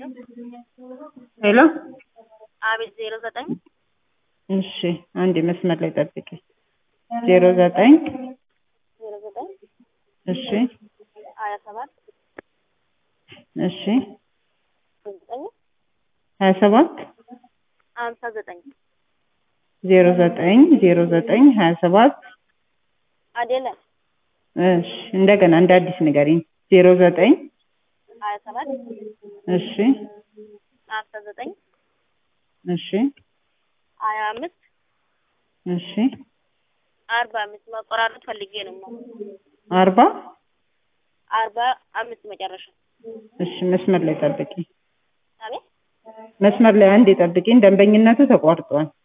ሄሎ አቤት ዜሮ ዘጠኝ እሺ አንዴ መስመር ላይ ጠብቂ ዜሮ ዘጠኝ ዜሮ ዘጠኝ እሺ ሀያ ሰባት እሺ ዘጠኝ ሀያ ሰባት ሀምሳ ዘጠኝ ዜሮ ዘጠኝ ዜሮ ዘጠኝ ሀያ ሰባት አይደለም እሺ እንደገና እንደ አዲስ ንገሪኝ ዜሮ ዘጠኝ ሀያ ሰባት እሺ ሀምሳ ዘጠኝ እሺ ሀያ አምስት እሺ አርባ አምስት መቆራረጥ ፈልጌ ነው አርባ አርባ አምስት መጨረሻ እሺ መስመር ላይ ጠብቂ አቤት መስመር ላይ አንዴ ጠብቂኝ ደንበኝነቱ ተቋርጧል